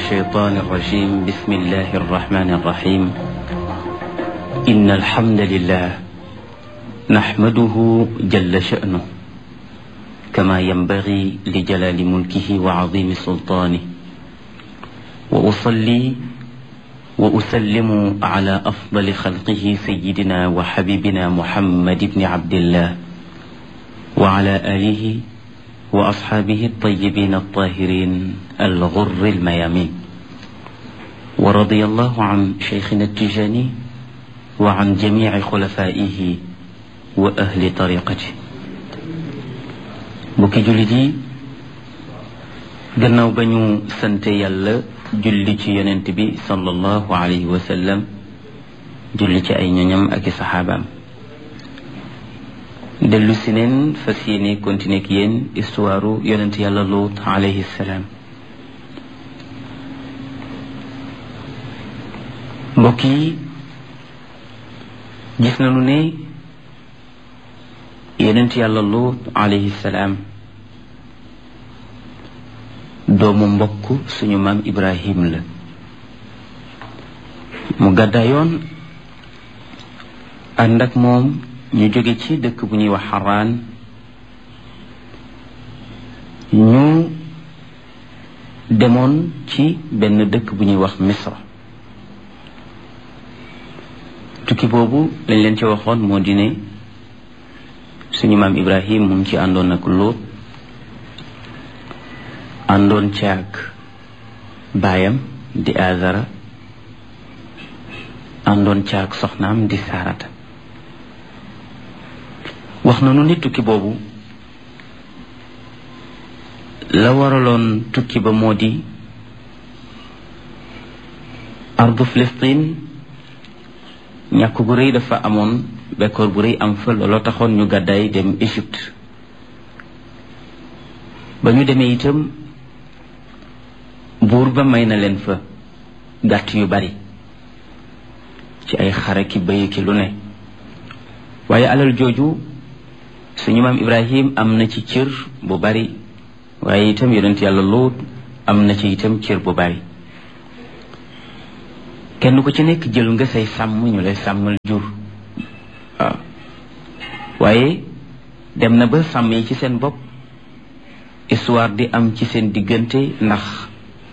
الشيطان الرجيم بسم الله الرحمن الرحيم إن الحمد لله نحمده جل شأنه كما ينبغي لجلال ملكه وعظيم سلطانه وأصلي وأسلم على أفضل خلقه سيدنا وحبيبنا محمد بن عبد الله وعلى آله وأصحابه الطيبين الطاهرين الغر الميامين ورضي الله عن شيخنا التجاني وعن جميع خلفائه وأهل طريقته bokki jullit yi gannaaw ba ñu sante yàlla julli ci yonent bi sallallahu alayhi wa sallam julli ci ay ñoñam ak i saxaabaam dellu si neen fas yéene continuer ak yéen histoire yonent yàlla luut alayhi salaam mbokk yi gis nañu ne yonent yàlla luut alayhi salaam doomu mbokk suñu maam ibrahim la mu gàddaayoon ànd ak moom ñu jóge ci dëkk bu ñuy wax xaraan ñu demoon ci benn dëkk bu ñuy wax misra tukki boobu lañ leen ci waxoon moo di ne suñu maam ibrahim mu ngi ci àndoon ak lóot àndoon caag baayam di azara àndoon caag soxnaam di saarata wax na nu ni tukki boobu la waraloon tukki ba moo di ardu Filistin ñàkk gu rëy dafa amoon bekkoor bu rëy am fa looloo taxoon ñu gàddaay dem Égypte ba ñu demee itam buur ba may na leen fa gàtt yu bari ci ay xare ki bëy ki lu ne waaye alal jooju suñu maam Ibrahim am na ci cër bu bari waaye itam yonent yàlla Luut am na ci itam cër bu bari kenn ku ci nekk jël nga say sàmm ñu lay sàmmal jur waaw waaye dem na ba sàmm yi ci seen bopp histoire di am ci seen diggante ndax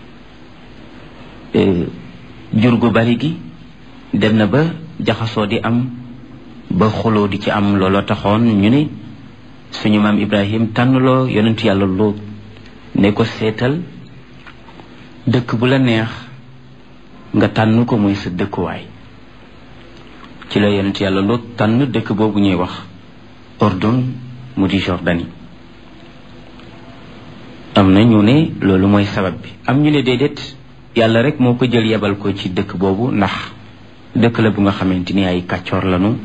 jur gu bari gi dem na ba jaxasoo di am ba xuloo di ci am looloo taxoon ñu ne suñu maam Ibrahim tànnloo yonentu yàlla Luut ne ko seetal dëkk bu la neex nga tànn ko muy sa dëkkuwaay ci la yonentu yàlla Luut tànn dëkk boobu ñuy wax Ordon mu di Jordanie am na ñu ne loolu mooy sabab bi am ñu ne déedéet yàlla rek moo ko jël yebal ko ci dëkk boobu ndax dëkk la bu nga xamante ni ay kàccoor lañu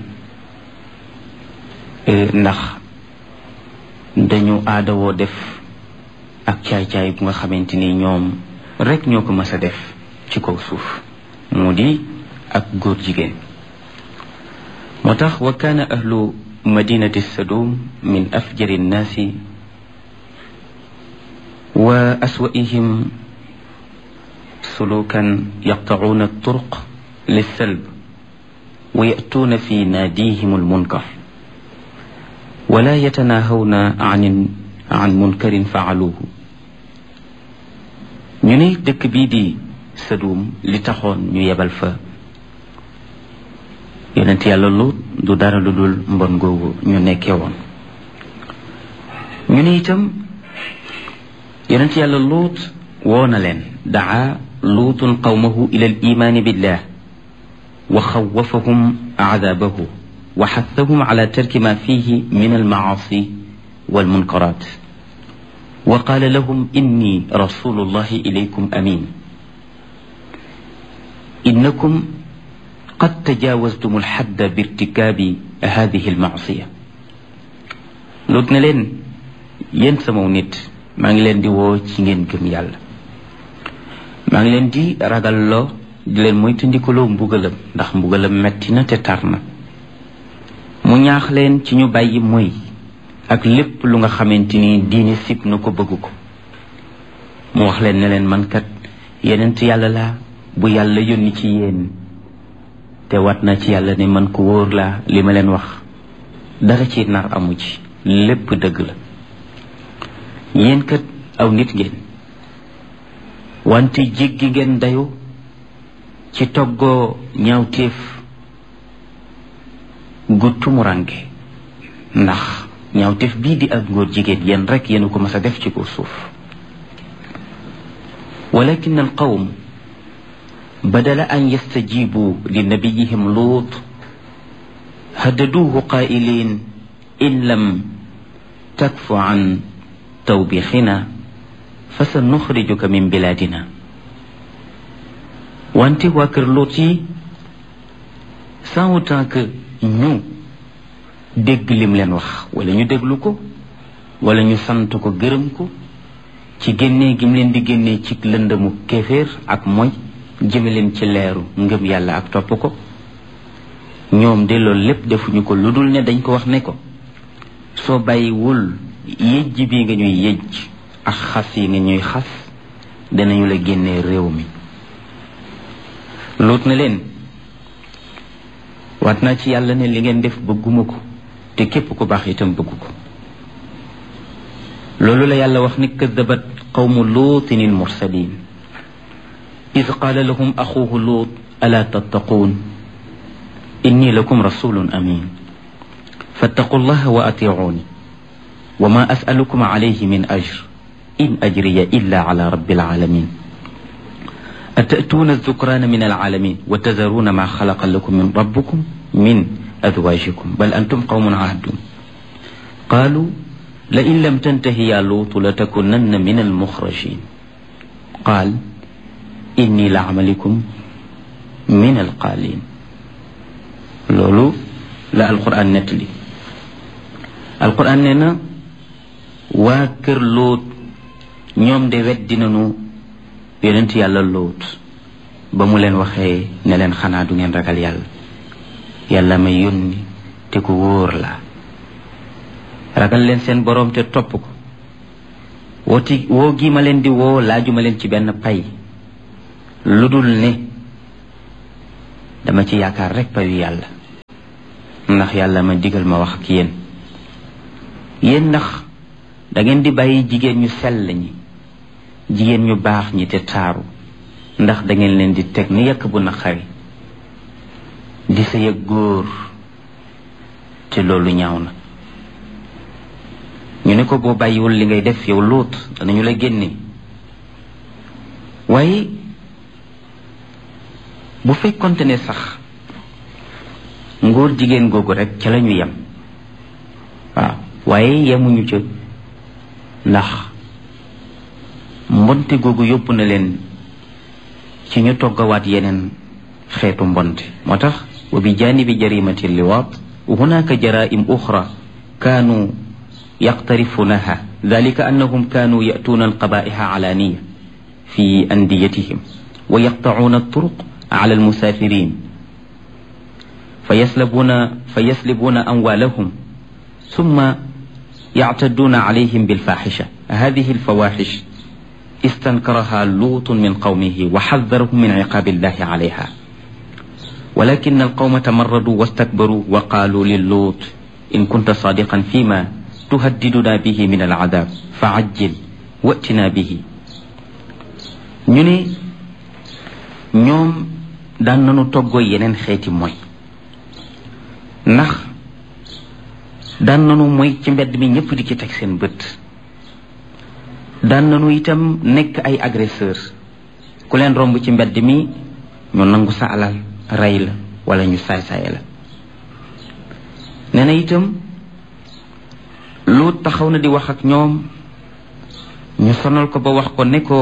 ndax dañu aadawoo def ak caay-caay bu nga xamante ni ñoom rek ñoo ko mës a def ci kaw suuf mu di ak góor jigéen moo tax wa kaana ahlu madinati sadum min afjari nnaasi wa aswaihim sulukan yaqtacuuna alturuq lissalb wa yatuuna fi naadihim almunkar wala yatanaahawna an an munkarin faaluuhu ñu ne dëkk bii di Sadum li taxoon ñu yebal fa yonent yàlla Luut du dara lu dul mbon googu ñu nekkee woon ñu ne itam yonent yàlla Luut woo na leen daa luutun qawmahu ila al imaani billah wa xawafahum aadabahu wa xathahum ala tarki ma fihi min almacaasi walmunkaraat wa qaala lahum inni rasulullahi ilaykum amin innakum qad tajaawaztum alxadda birtikaabi hadihi almacsiya Luut ne leen yéen samaw nit maa ngi leen di woo ci ngeen gëm yàlla maa ngi leen di ragalloo di leen moytandikuloo mbugalam ndax mbugalam metti na te tar na mu ñaax leen ci ñu bàyyi moy ak lépp lu nga xamante ni diine sib na ko bëgg ko mu wax leen ne leen man kat yenent yàlla laa bu yàlla yónni ci yéen te wat na ci yàlla ne man ko wóor laa li ma leen wax dara ci nar amu ci lépp dëgg la yéen kat aw nit ngeen wante jéggi ngeen dayu ci toggoo ñaawteef gu tumuranke ndax ñaawteef bii di ak ngóor jigéen yéen rek yéen ko mas a def ci kaw suuf walakin al qawm بدل أن يستجيبوا لنبيهم لوط هددوه قائلين إن لم تكف عن توبيخنا فسنخرجك من بلادنا وانت واكر لوطي sans autant que ñu dégg lim leen wax wala ñu déglu ko wala ñu sant ko gërëm ko ci génnee gim leen di génnee ci lëndëmu kéeféer ak moy jëme leen ci leeru ngëm yàlla ak topp ko ñoom de loolu lépp defuñu ko lu dul ne dañ ko wax ne ko soo bàyyiwul yëjj bi nga ñuy yëjj ak xas yi nga ñuy xas danañu la génnee réew mi luut na leen waat naa ci yàlla ne li ngeen def bëgguma ko te képp ku baax itam bëggu ko loolu la yàlla wax ni kadabat qawmu luutin il mursalin إذ قال لهم أخوه لوط ألا تتقون إني لكم رسول أمين فاتقوا الله وأطيعوني وما أسألكم عليه من أجر إن أجري إلا على رب العالمين أتأتون الذكران من العالمين وتذرون ما خلق لكم من ربكم من أزواجكم بل أنتم قوم عادون قالوا لئن لم تنتهي يا لوط لتكونن من المخرجين قال inni la amalikum min alqaalin loolu la alquran nettali alquran nee na waa kër lóot ñoom de weddi nañu yonent yàlla lóot ba mu leen waxee ne leen xanaa du ngeen ragal yàlla yàlla may yónni te ku wóor la ragal leen seen boroom te topp ko wooti woo gi ma leen di woo laajuma leen ci benn pay lu dul ne dama ci yaakaar rek payu yàlla ndax yàlla ma digal ma wax ak yéen yéen ndax da ngeen di bàyyi jigéen ñu sell ñi jigéen ñu baax ñi te taaru ndax da ngeen leen di teg ni yàkk bu naqari di sa yëg góor te loolu ñaaw na ñu ne ko boo bàyyiwul li ngay def yow lóot danañu la génne waaye bu fekkonte ne sax ngóor jigéen googu rek ca la ñu yem waaw waaye yemuñu ca ndax mbonte googu yóbbu na leen ci ñu toggawaat yeneen xeetu mbonte moo tax wa bi janibi jarimati liwaat hunaka jaraim uxra kaanu yaqtarifunaha dalika annahum kaanu yatuuna alqabaiha alaniya fi andiyatihim wa yaqtacuuna alturuq على المسافرين فيسلبون فيسلبون أموالهم ثم يعتدون عليهم بالفاحشة هذه الفواحش استنكرها لوط من قومه وحذرهم من عقاب الله عليها ولكن القوم تمردوا واستكبروا وقالوا للوط إن كنت صادقا فيما تهددنا به من العذاب فعجل واتنا به ñu ñoom daan nañu toggoo yeneen xeeti mooy ndax daan nañu mooy ci mbedd mi ñëpp di ci teg seen bët daan nañu itam nekk ay agresseur ku leen romb ci mbedd mi ñu nangu sa alal rey la wala ñu saay-saay la nee na itam lu taxaw na di wax ak ñoom ñu sonal ko ba wax ko ne ko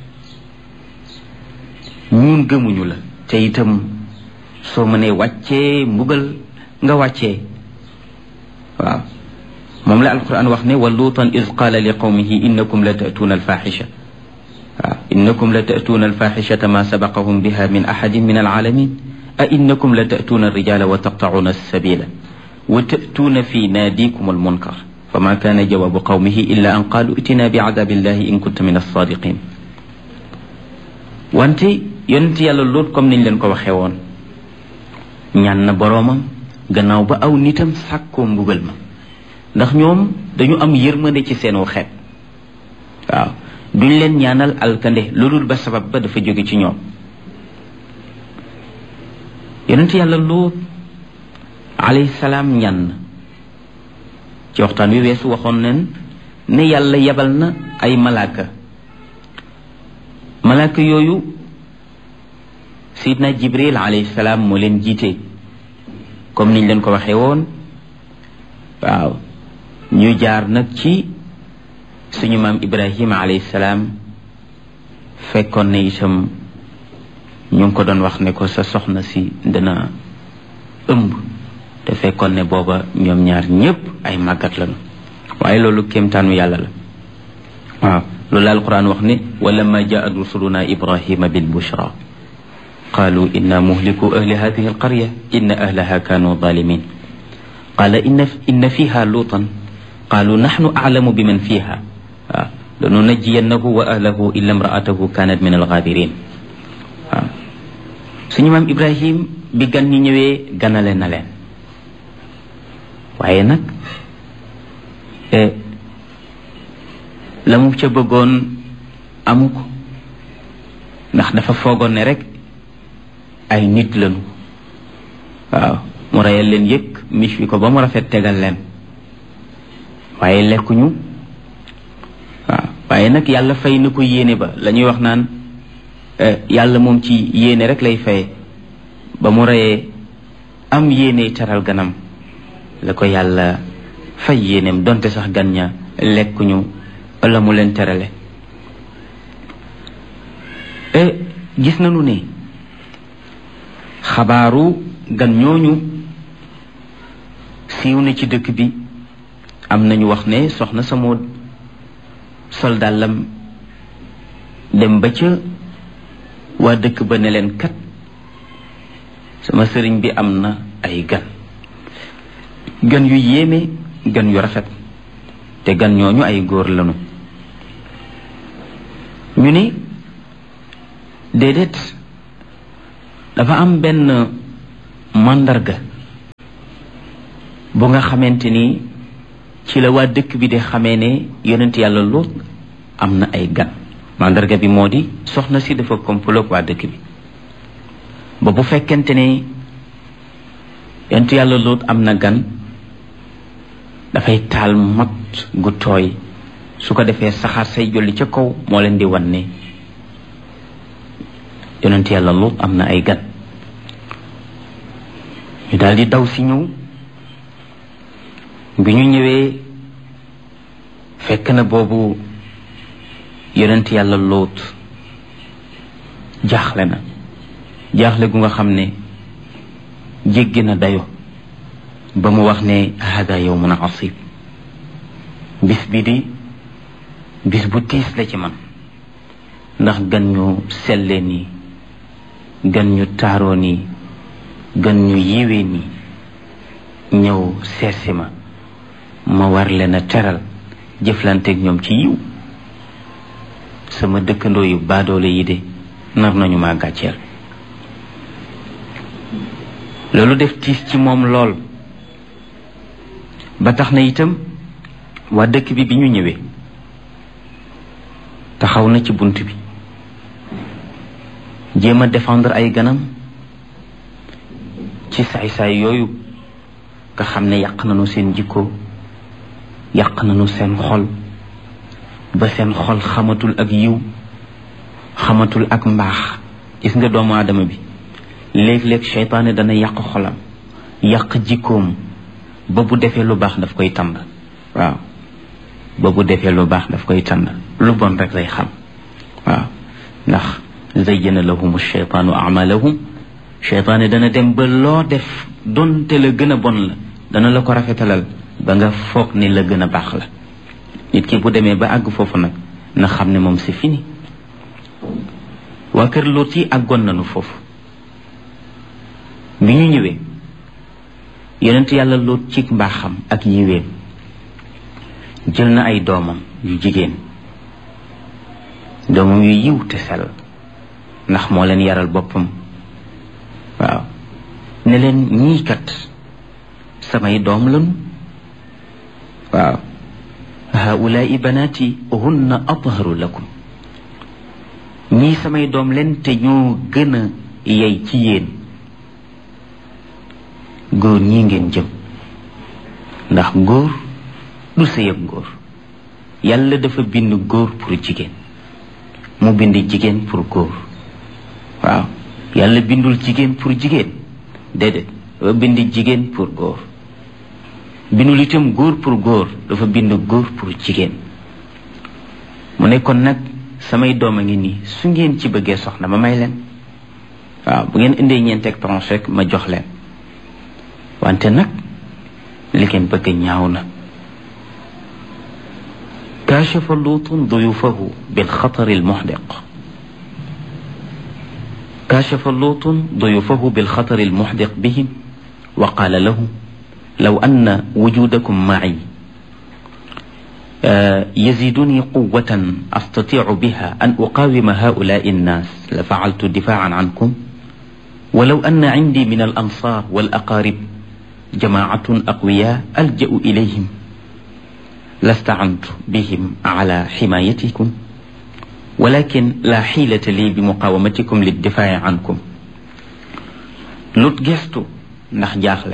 ñun gëmuñu la te itam soo mënee wàccee mbugal nga wàccee waaw moom la alquran wax ne wa luutan iz qaala li qawmihi innakum la ta'tuuna alfaxisha waaw innakum la ta'tuuna alfaxishata ma sabaqahum biha min ahadin min alalamin a innakum la ta'tuuna alrijala wa taqta'uuna alsabila wa ta'tuuna fi naadikum almunkar fama kaana jawaabu qawmihi illa an qaalu itina bi cadabi illahi in kunta min alsadiqin wante yonent yàlla loot comme niñ leen ko waxee woon ñaan na boroomam gannaaw ba aw nitam sàkkoo mbugal ma ndax ñoom dañu am yërmande ci seenu xeet waaw duñ leen ñaanal alkande loolul ba sabab ba dafa jóge ci ñoom yonent yàlla loot alayhi salaam ñaan na ci waxtaan wi weesu waxoon nen ne yàlla yebal na ay malaaka malaaka yooyu sidna jibril alayhi salaam moo leen jiite comme niñ leen ko waxee woon waaw ñu jaar nag ci suñu maam ibrahima alayhi salaam fekkoon ne itam ñu ngi ko doon wax ne ko sa soxna si dina ëmb te fekkoon ne booba ñoom ñaar ñépp ay màggat lañu waaye loolu kéemtaanu yàlla la waaw loolu la alquran wax ne wala ma jaat rusuluna ibrahima bil bushra qalu inna muhliku ahli hadihi alqarya inna ahlaha kanu zalimin qala inna inna fiha lutan qalu nahnu a'lamu biman fiha waaw lanunajjiyannahu wa ahlahu illa imra'atahu kanat min alghabirin waaw suñu maam ibrahim bi gan ñi ñëwee ganale na leen waaye nag la mu ca bëggoon amu ko ndax dafa foogoon ne rek ay nit lañu waaw mu reyal leen yëkk mis wi ko ba mu rafet tegal leen waaye lekkuñu waaw waaye nag yàlla fay na ko yéene ba la ñuy wax naan yàlla moom ci yéene rek lay faye ba mu reyee am yéene teral ganam la ko yàlla fay yéeneem donte sax gan ña lekkuñu wala mu leen terale gis nañu ne xabaaru gan ñooñu siiw na ci dëkk bi am nañu wax ne soxna sa moo sol dàllam dem ba ca waa dëkk ba ne leen kat sama sëriñ bi am na ay gan gan yu yéeme gan yu rafet te gan ñooñu ay góor lañu ñu ni déedéet dafa am benn màndarga bu nga xamante ni ci la waa dëkk bi di xamee ne yonent yàlla Luut am na ay gan màndarga bi moo di soxna si dafa komploog waa dëkk bi ba bu fekkente ne yonent yàlla Luut am na gan dafay taal mat gu tooy su ko defee saxaar say jolli ca kaw moo leen di wan ne yonent yàlla Luut am na ay gan ñu daal di daw si ñëw bi ñu ñëwee fekk na boobu yonent yàlla Luut jaaxle na jaaxle gu nga xam ne jéggi na dayo ba mu wax ne hada yawmun asib bis bi di bis bu tiis la ci man ndax gan ñu selle nii gan ñu taaroo nii gan ñu yiwee nii ñëw seetsi ma ma war leen a teral jëflanteeg ñoom ci yiw sama dëkkandoo yu baadoole yi de nar nañu ma gàcceel loolu def tiis ci moom lool ba tax na itam waa dëkk bi bi ñu ñëwee taxaw na ci bunt bi jéem a défendre ay ganam ci saay-saay yooyu nga xam ne yàq nañu seen jikko yàq nañu seen xol ba seen xol xamatul ak yiw xamatul ak mbaax gis nga doomu aadama bi léeg-léeg seytaane dana yàq xolam yàq jikkoom ba bu defee lu baax daf koy tànd waaw ba bu defee lu baax daf koy tànd lu bon rek lay xam waaw ndax zayyana lahum sheytaanu amalahum cheytaane dana dem ba loo def donte la gën a bon la dana la ko rafetalal ba nga foog ni la gën a baax la nit ki bu demee ba àgg foofu nag na xam ne moom c'est fini waa kër Luut yi àggoon nañu foofu bi ñu ñëwee yonent yàlla Luut ci mbaaxam ak yiweem jël na ay doomam yu jigéen doomam yu yiw te sell ndax moo leen yaral boppam waaw ne leen ñii kat samay doom lañu waaw haulaai banaati hunna atharu lakum ñii samay doom leen te ñoo gën a yey ci yéen góor ñii ngeen jëm ndax góor du sëy ak góor yàlla dafa bind góor pour jigéen mu bind jigéen pour góor waaw yàlla bindul jigéen pour jigéen déedéet dafa bind jigéen pour góor bindul itam góor pour góor dafa bind góor pour jigéen mu ne kon nag samay doom a ngi nii su ngeen ci bëggee soxna ma may leen waaw bu ngeen indee ñeenteeg tranche rek ma jox leen wante nag li ngeen bëgg ñaaw na كاشف لوط ضيوفه بالخطر المحدق كاشف لوط ضيوفه بالخطر المحدق بهم وقال له لو أن وجودكم معي يزيدني قوة أستطيع بها أن أقاوم هؤلاء الناس لفعلت دفاعا عنكم ولو أن عندي من الأنصار والأقارب جماعة أقوياء ألجأ إليهم لاستعنت بهم على حمايتكم ولكن لا حيلة لي بمقاومتكم للدفاع عنكم lut gestu ndax jaaxle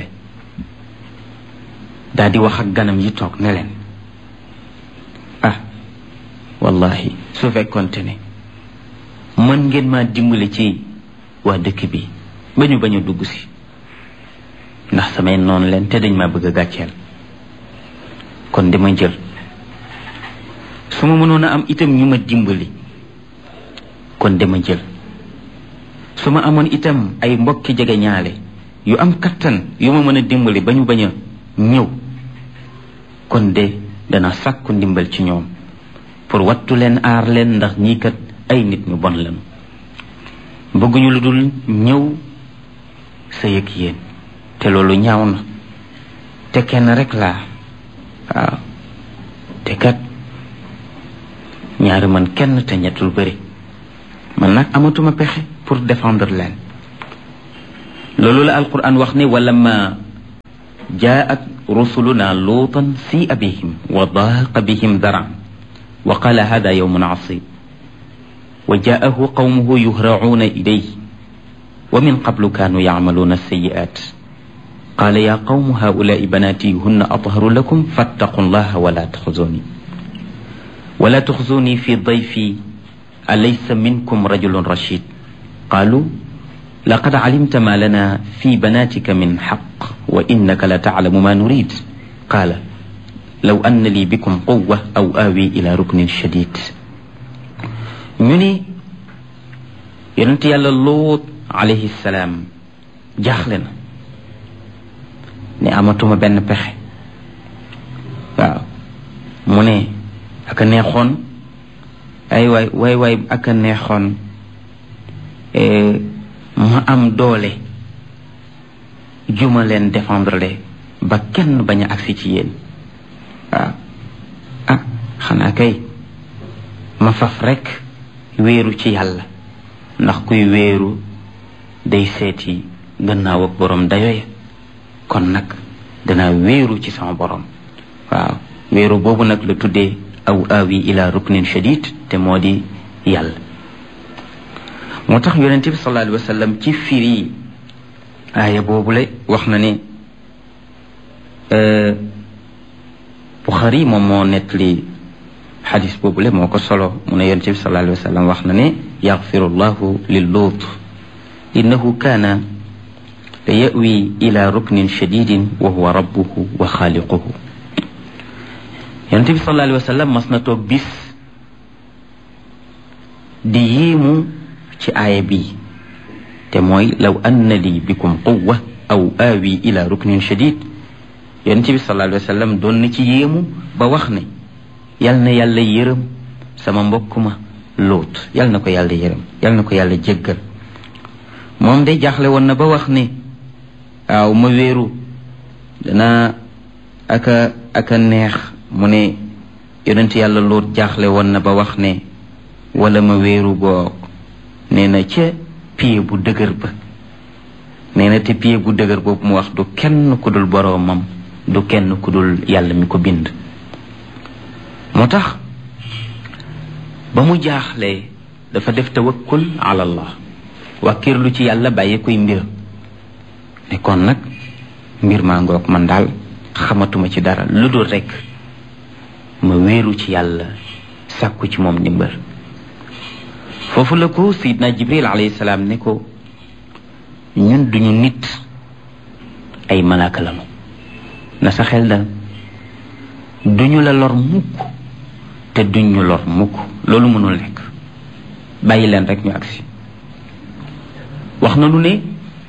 daa di wax ak ganam yi toog ne leen ah wallahi su fekkonte ne mën ngeen maa dimbali ci waa dëkk bi ba ñu bañ a dugg si ndax samay noonu leen te dañ maa bëgg a gàcceel kon dama jël su ma mënoon a am itam ñu ma dimbali kon dama jël su ma amoon itam ay mbokki jege ñaale yu am kattan yu ma mën a dimbali ba ñu bañ a ñëw kon de dana sàkku ndimbal ci ñoom pour wattu leen aar leen ndax ñii kat ay nit ñu bon lañu bëgguñu lu dul ñëw sa yëg yéen te loolu ñaaw na te kenn rek laa waaw te kat ñaari man kenn te ñettul bëri man nag amatuma pexe pour défendre leen loolu la alquran wax ne wala ma jaat rusuluna luutan si bihim wa daaqa bihim daran wa qala hada yawmun asib wa jaahu qawmuhu yuhracuuna ilayh wa min qablu kanu yacmaluuna alsayi'at قال يا قوم هؤلاء بناتي هن أطهر لكم فاتقوا الله ولا تخزوني ولا تخزوني في ضيفي أليس منكم رجل رشيد قالوا لقد علمت ما لنا في بناتك من حق وإنك لتعلم ما نريد قال لو أن لي بكم قوة أو آوي إلى ركن شديد ñuni yonent yàlla loot alayhi salaam jaaxle na ne amatuma benn pexe waaw mu ne aka neexoon ay waay waay waay aka neexoon ma am doole juma leen défendre le ba kenn bañ a agsi ci yéen waaw ah xanaa kay ma faf rekk wéeru ci yàlla ndax kuy wéeru day seeti gannaaw ak borom dayoya kon nag danaa wéeru ci sama borom waaw wéeru boobu nag la tuddee aw awi ila ruknin shadid te moo di yàlla moo tax yonente bi sallallahu alayhi wa sallam ci firi aaya boobu la wax na ne Buxari moom moo nettali xadis boobu la moo ko solo mu ne yonente bi sallallahu alayhi wa sallam wax na ne yaxfiru llahu lil luut innahu kaana la yawi ila ruknin shadidin wa huwa rabbuhu wa xaaliquhu yonente bi sallallahu alayhi wa sallam mas na toog bis di yéemu ci aaya bi te mooy law anna li bikum quwa aw aawi ila ruknin shadid yonente bi sallallahu alayhi wa sallam doon na ci yéemu ba wax ne yal na yàlla yërëm sama mbokk ma lóot yal na ko yàlla yërëm yal na ko yàlla jéggal moom de jaaxle woon na ba wax ne waaw ma wéeru dana aka aka neex mu ne yonent yàlla loot jaaxle woon na ba wax ne wala ma wéeru boog nee na ca pied bu dëgër ba nee na te pied bu dëgër boobu mu wax du kenn ku dul boroomam du kenn ku dul yàlla mi ko bind moo tax ba mu jaaxlee dafa def tawakkul ala allah wàkkirlu ci yàlla bàyyi koy mbir ne kon nag mbir maa ngoog man daal xamatuma ci dara lu dul rekk ma wéeru ci yàlla sàkku ci moom ndimbal foofu la ko sayidna jibril alayhi salaam ne ko ñun duñu nit ay malaaka lanu na sa xel dal duñu la lor mukk te duñu lor mukk loolu mënul nekk bàyyi leen rek ñu agsi wax na lu ne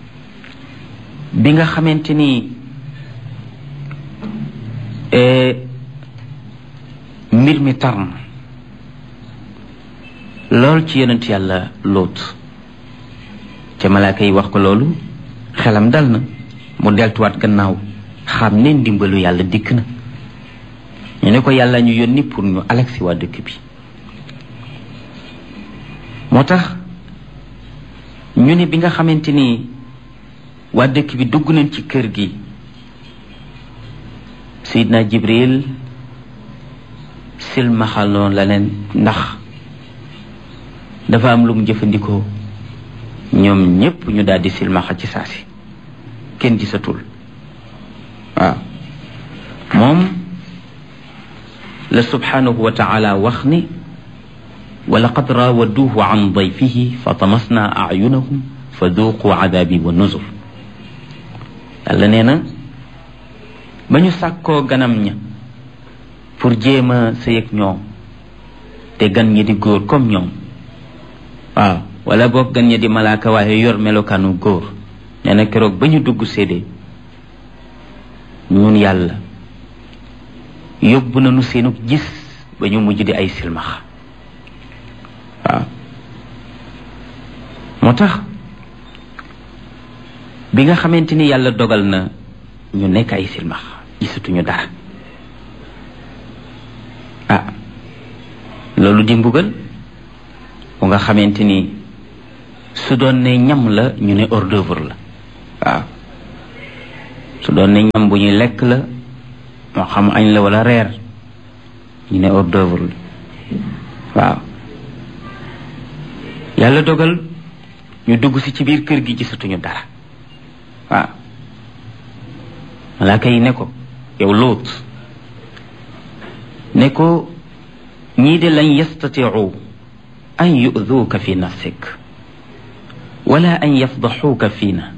bi nga xamante ni mbir mi tar na lool ci yonent yàlla lóot ca malaaka yi wax ko loolu xelam dal na mu deltuwaat gannaaw xam ne ndimbalu yàlla dikk na ñu ne ko yàlla ñu yónni pour ñu alagsi waa dëkk bi moo tax ñu ne bi nga xamante ni waa dëkk bi dugg nañ ci kër gi Seydina Jibril silmaxaloon la leen ndax dafa am lu mu jëfandikoo ñoom ñépp ñu daal di silmaxa ci saasi kenn gisatul waaw moom la subhanahu wa taala wax ni wa laqad raawaduuhu an dayfihi fa tamasna ayunahum fa duuqu adabi wa nuzur yàlla nee na ba ñu sàkkoo ganam ña pour jéem a sëy ak ñoom te gan ñi di góor comme ñoom waaw wala boog gan ñi di malaaka waaye yor melokaanu góor nee na keroog ba ñu dugg séedee ñun yàlla yóbbu nañu seenu gis ba ñu mujj di ay silmax waaw moo tax bi nga xamante ni yàlla dogal na ñu nekk ay silmax gisatuñu dara ah loolu di mbugal bu nga xamante ni su doon ne ñam la ñu ne hors d'œuvre la waaw su doon ne ñam bu ñuy lekk la moo xam añ la wala reer ñu ne hors d'œuvre la waaw yàlla dogal ñu dugg si ci biir kër gi gisatuñu dara waaw malaaka yi ne ko yow lóot ne ko ñii de lañ yastatiu an yu'duuka fi nafsik wala an yafdaxuuka fiina